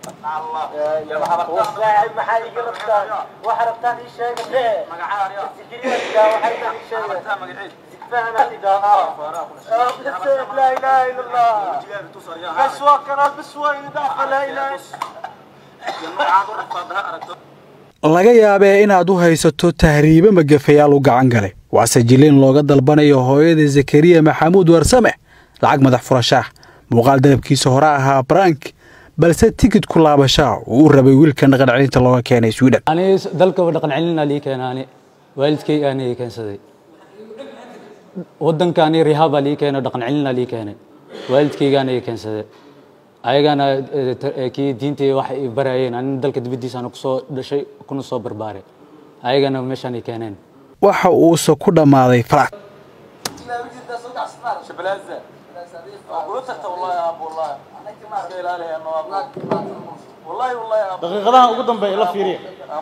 maxaa iga rabtaan waxa rabtaan ii sheega mee sikiriyaadka waxay taa ii sheega zigfaana idhaa laa ilaaha ila allah bas waa kanaa bas waa idaafa laa ilaaha laga yaabee inaad u haysato tahriibe magafayaal u gacan galay waase jiliin looga dalbanayo hooyada zakariya maxamuud warsame lacag madax furashaah muuqaal dalabkiisa hore ahaa brank balse tikid ku laabashaa uu u rabay wiilka dhaqan celinta looga keenay sweden ani dalkaba dhaqan celina lii keenaani waalidkay aana ii keensaday waddankaani rihaabaa lii keenay dhaqan celina lii keenay waalidkaygaana ii keensaday ayagana kii diintii wax i barayeen anina dalka dibaddiisaana kusoo dhashay kuna soo barbaaray ayagana meeshaan i keeneen waxa uuse ku dhammaaday falaad daqiiqadaha ugu dambeeya la fiiriya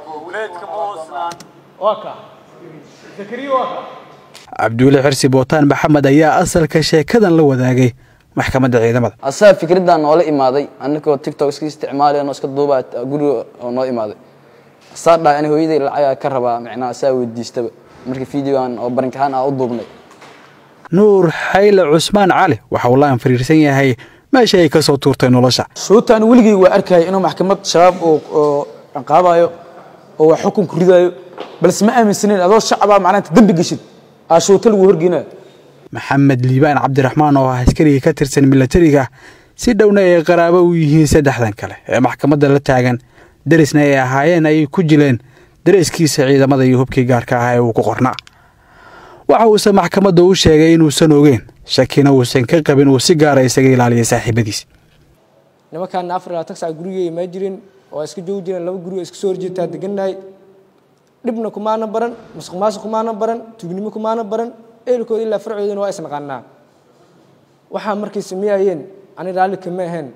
waa ka zakariya waa ka cabduule xirsi bootaan maxamed ayaa asalka sheekadan la wadaagay maxkamadda ciidamada asaga fikraddan noola imaaday anakoo tiktok iska isticmaalayno iska duubaa guriga oo noo imaaday asaa dhahay ani hooyaday lacagaa ka rabaa micnaha asaa weydiistaba marka videogan oo barinkahaan aa u duubnay nuur xayle cusmaan cali waxa uu la anfariirsan yahay meesha ay ka soo tuurtay nolosha shuutaan weligay waa arkaya inuu maxkamad shabaab oo ciqaabayo oo wax xukun ku ridayo balse ma aaminsaneyn adoo shacabaa macnaha dembi geshid aa shuuta lagu horgeynayo maxamed liibaan cabdiraxmaan oo ah askariga ka tirsan milatariga si dhowna ay qaraabo u yihiin saddexdan kale ee maxkamadda la taagan darisna ay ahaayeen ayay ku jileen dareeskiisa ciidamada iyo hubkii gaarka ah ee uu ku qornaa waxa uuse maxkamadda u sheegay inuusan ogeyn shakina uusan ka qabin uu si gaara isaga ilaaliya saaxiibadiis nimankaana afar ilaa tag sac gurigay imaa jirin oo iska joogi jireen laba guri oo iska soo horjeetaa degannahay dhibna kumaana baran masuq maasuq kumaana baran tugnimo kumaana baran eelkooda ilaa farcoodana waa isnaqaanaa waxaa markay sameeyayeen ani raalli kama ahayn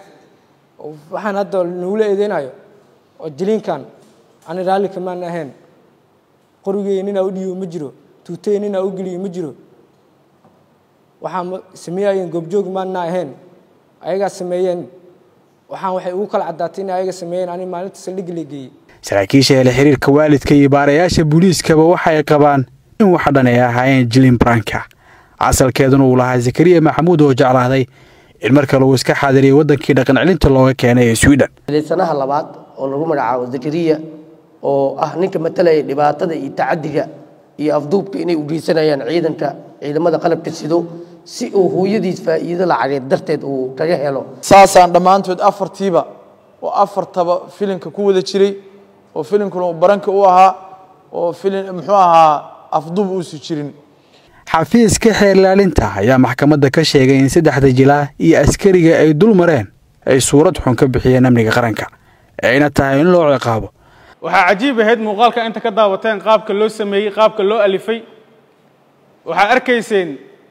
waxaan hadda nagula eedeynayo oo jiliinkan ani raalli kamaan ahayn qorigey ninaa u dhiibo ma jiro tuutey ninaa u geliyo ma jiro waxaa sameeyayeen goobjoog maana ahayn ayagaa sameeyeen waxaan waxay ugu kala caddaatay inay ayaga sameeyeen ani maalinta saldhigga la geeyey saraakiisha hele xiriirka waalidka iyo baarayaasha booliiskaba waxay qabaan in waxa dhan ay ahaayeen jilin branka asalkeeduna uu lahaa zakariya maxamuud oo jeclaaday in mar kale uu iska xaadiriyay waddankii dhaqan celinta looga keenay ee sweden sanaha labaad oo lagu magacaabo zakariya oo ah ninka matalaya dhibaatada iyo tacadiga iyo afduubka inay u geysanayaan ciidanka ciidamada qalabka sido si uu hooyadiis faa'iido lacageed darteed uu kaga helo saasaan dhammaantood afartiiba oo afartaba filimka ku wada jiray oo filimkuna uu baranka u ahaa oo filim muxuu ahaa afduub uusu jirin xafiiska xeerlaalinta ayaa maxkamadda ka sheegay in saddexda jilaa iyo askariga ay dul mareen ay suurad xun ka bixiyeen amniga qaranka ayna tahay in loo ciqaabo waxaa cajiib ahayd muuqaalka inta ka daawateen qaabka loo sameeyey qaabka loo alifay waxaa arkayseen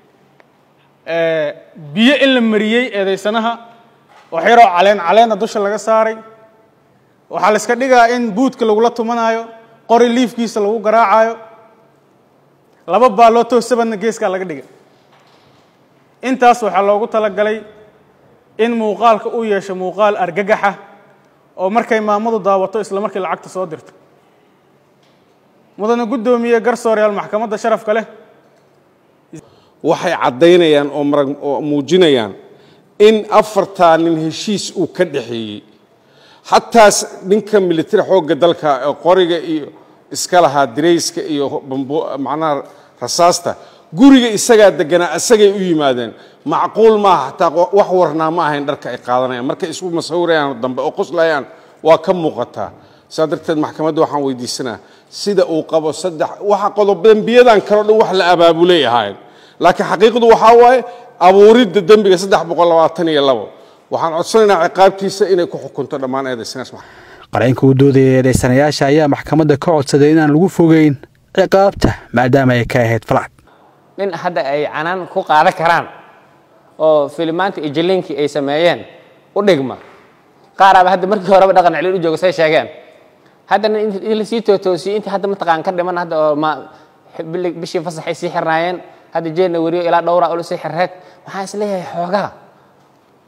biyo in la mariyey eedaysanaha wax yaroo caleen caleena dusha laga saaray waxaa la iska dhigaa in buudka lagula tumanaayo qori liifkiisa lagu garaacayo laba baaloo toosabadna geeskaa laga dhigay intaas waxaa loogu talagalay in muuqaalka uu yeesho muuqaal argagaxa oo markay maamadu daawato isla markii lacagta soo dirto mudana guddoomiye garsooreyaal maxkamadda sharafka leh waxay caddaynayaan oo marag oo muujinayaan in afartaa nin heshiis uu ka dhexeeyey xataas ninka militari xoogga dalka ee qoriga iyo iska lahaa dirayska iyo bambo macnaha rasaasta guriga isagaa deganaa isagay u yimaadeen macquul maaha xataa wax warnaa ma ahayn dharka ay qaadanayaan markay isku masawirayaan dambe oo qoslayaan waa ka muuqataa saa darteed maxkamadda waxaan weydiisanaa sida uu qabo saddex waxa qodob dembiyadan kaleo dhan wax la abaabulay ahaayeen laakiin xaqiiqdu waxaa waaye abuuridda dembiga saddex boqol labaatan iyo labo waxaan codsanaynaa ciqaabtiisa inay ku xukunto dhammaan eedaysanaas qareenka u doodaya eedaysanayaasha ayaa maxkamadda ka codsaday inaan lagu fogeyn ciqaabta maadaama ay ka ahayd falaad nin hadda ay canaan ku qaadan karaan oo filimaanta iyo jiliinkii ay sameeyeen u dhigma qaaraaba hadda markii horeba dhaqan celin u jooga say sheegeen haddana in lasii tootoosiyey intii hadda mataqaan ka dhiman hadda oo ma bishii fasaxay sii xirnaayeen hadda jeedna weriyo ilaa dhowra ula sii xirreed waxaan isleeyahay xoogaa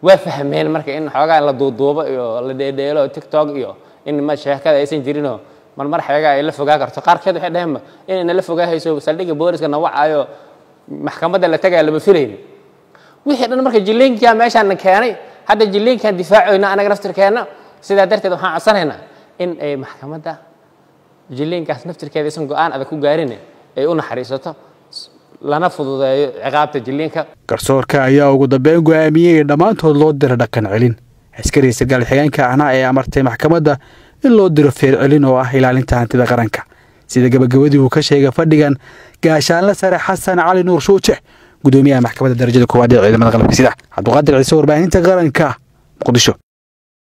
waa fahmeen marka in xoogaa la duuduubo iyo la dheedheelo tiktok iyo in ma sheekada aysan jirinoo marmar xeegaa ay la fogaa karto qaarkeed waxay dhaheenba inay nala fogaahayso saldhigga booliska nawacayo maxkamadda la tagaya lama filaynin wixii dhan marka jiliinkaa meeshaan keenay hadda jiliinkaan difaacoyna anaga naftirkeenna sidaa darteed waxaan codsanaynaa in ay maxkamadda jiliinkaas naftirkeeda aysan go-aan adag ku gaarin ay u naxariisato lana fududeeyo ciqaabta jiliinka garsoorka ayaa ugu dambeyn go'aamiyey in dhammaantood loo diro dhaqan celin askariga sargaal xigeenka ahna ee amartay maxkamadda in loo diro feer celin oo ah ilaalinta hantida qaranka sida gabagabadii uu ka sheegay fadhigan gaashaanle sare xasan cali nuur shuuje gudoomiyaha maxkamadda darajada koowaad ee ciidamada qalabka sida cabdiqaadir ciise warbaahinta qaranka muqdisho